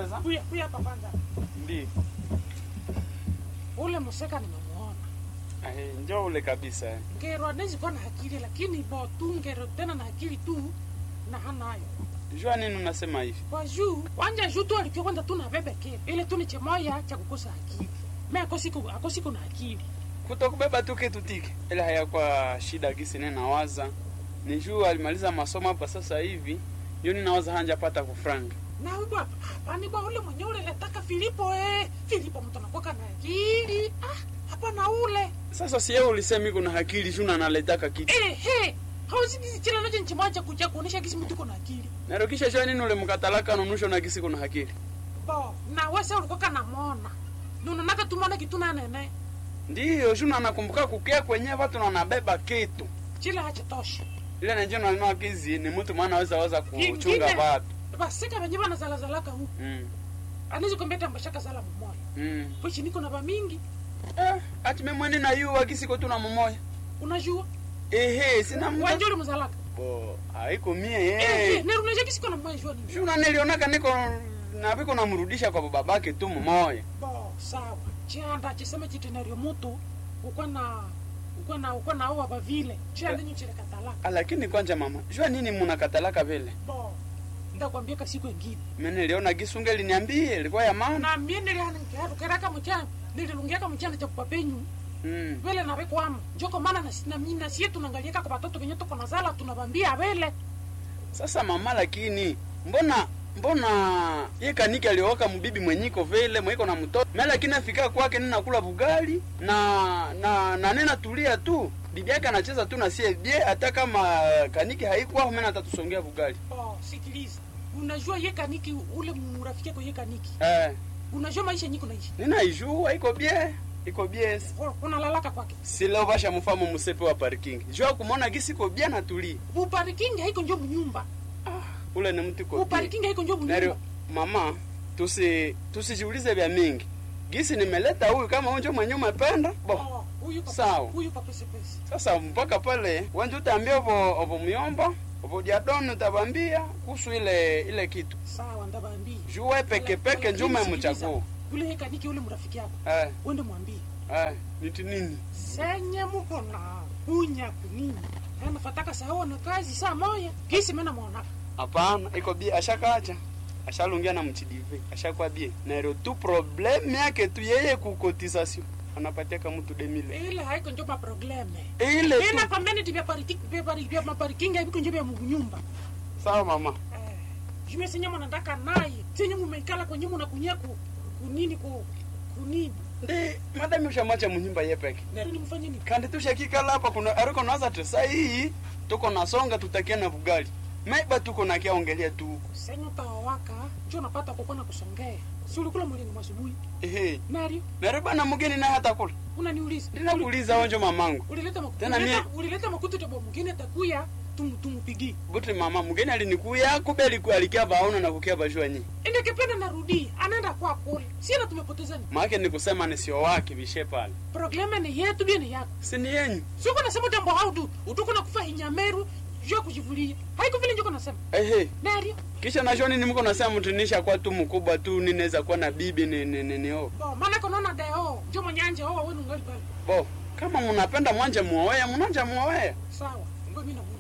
Teresa? Kuya kuya hapa kwanza. Ndi. Ule museka nimemuona. Eh, njoo ule kabisa. Ngero anaweza kuwa na akili lakini bo tu ngero tena na akili tu na hanayo. Jua nini unasema hivi? Kwa juu wanja juu tu alikuwa kwanza tu na bebe kile. Ile tu ni chemoya cha kukosa akili. Mimi akosiku akosiku na akili. Kutokubeba tu kitu tiki. Ile hayakuwa shida gisi nene nawaza. Ni juu alimaliza masomo hapa sasa hivi. Yoni nawaza hanja pata kufranga. Na huyu bwana, hapana bwana ule mwenye ule letaka Filipo eh. Filipo mtu anakuwa na akili. Ah, hapana ule. Sasa si yeye ulisema iko na akili juu na analetaka kitu. Eh, he. Hauzi chila nacho nchimacha kuja kuonesha kisi mtu kuna akili. Narukisha jua nini ule mkatalaka nunusho na gisi kuna akili. Bo, na wewe ulikuwa kana mona. Nununaka tumona kitu na nene. Ndiyo, juu na nakumbuka kukia kwenye watu na wanabeba kitu. Chila hachatosha. Ile najua na neno kizi ni mtu maana aweza weza kuchunga Kingine. watu. Basika benye bana zala zalaka huku. Mm. Anaweza kumbeta mbashaka zala mumoya. Mm. Pochi niko na ba mingi. Eh, ati memwene na yu wakisiko tu na mumoya. Unajua? Ehe, sina mtu. Wanjoli mzalaka. Bo, haiko mie Eh, eh, eh. neru unajua kisiko na mmoja jua nini. Shuna nilionaka niko na biko namrudisha kwa babake tu mumoya. Bo, sawa. Chianda chiseme chitenario mutu. Ukwa na ukwa na ukwa na owa bavile. Chianda nyo chile katala. Ah, Lakini kwanja mama, jua nini munakatalaka vile? Bo. Ndakwambia kasiku ingine. Mimi niliona gisunge liniambie ilikuwa ya maana. Na mie nilihana nkiharu keraka mchana. Nililungiaka mchana cha kupapenyu. Mm. vele navekwama njoko mana na, na, na sie tunangaliaka kwa batoto venye tuko nazala tunavambia vele Sasa mama, lakini mbona mbona ye kaniki alioka mbibi mwenyiko vile mwiko na mtoto mimi, lakini afika kwake nina kula bugali na na na nena tulia tu, bibi yake anacheza tu na sie bie, hata kama kaniki haikuwa mimi natatusongea bugali oh, sikiliza unajua ye kaniki ule murafiki yako ye kaniki eh, unajua maisha nyiko naishi nina ijua iko bie iko bie Oh, unalalaka kwake si leo basha mfamo musepe wa parking jua kumona gisi iko bie na tulia uparikingi haiko njo munyumba ah, ule ni mtu iko bie uparikingi haiko njo Nario, munyumba mama tusi tusijiulize vya mingi gisi nimeleta huyu kama unjo mwenye umependa bo Oh, huyu papa- Sawa. huyu papesepese sasa mpaka pale wanje utaambia obo obo myomba obo diadoni utabambia kuhusu ile ile kitu sawa ndabambia juwe peke peke njume mchaguu ule ye kaniki ule mrafiki yako eh, wende mwambie eh, niti nini senye muko na kunya kunini anafataka sawa na kazi saa moya kisi mena mwonaka hapana iko bie ashakaacha ashalungia na mchidive ashakuwa bie naero tu probleme yake tu yeye kukotisasio anapatiaka mtu demile ile haiko njo maprobleme ile tu ina pameniti vya pariki- vya pari- vya maparikingi haviko njo vya munyumba sawa mama Eh, jume senye mwanandaka naye senye mumeikala kwenye muna kunya ku kunini ku kunini ndi madami ushamacha munyumba ye peke nini mfanye nini kandi tushakikala hapa kuna ariko naza tu saa hii tuko nasonga tutakia na bugali maiba tuko na kiaongelea tu huko senye utawawaka njo napata kukona kusongea si ulikula mlingo masubuhi ehe nario nare bana mgeni naye hata kula unaniuliza ndinakuuliza onjo mamangu ulileta makutu Tena ulileta, mie- ulileta makutu tabo mwingine takuya tum tumupigie buti mama mgeni alinikuya kube aliku alikia baona na kukia bajua nyi ende kipenda narudi anaenda kwa kule siena tumepotezana maake ni kusema ni sio wake bishe pale probleme ni yetu bie ni yako si ni yenyu siko nasema tambo haudu utuko na kufa hinyameru jua kujivulia haiko vile njoko nasema ehe nario kisha najua nini mko nasema mtu nisha kwa tu mkubwa tu ninaweza kuwa na bibi ni ni ni, ni oh. bo maana konaona deo njo mwenyanje owa wenu ngali pale bo kama mnapenda mwanje muoea mnanja muoea sawa ngo mimi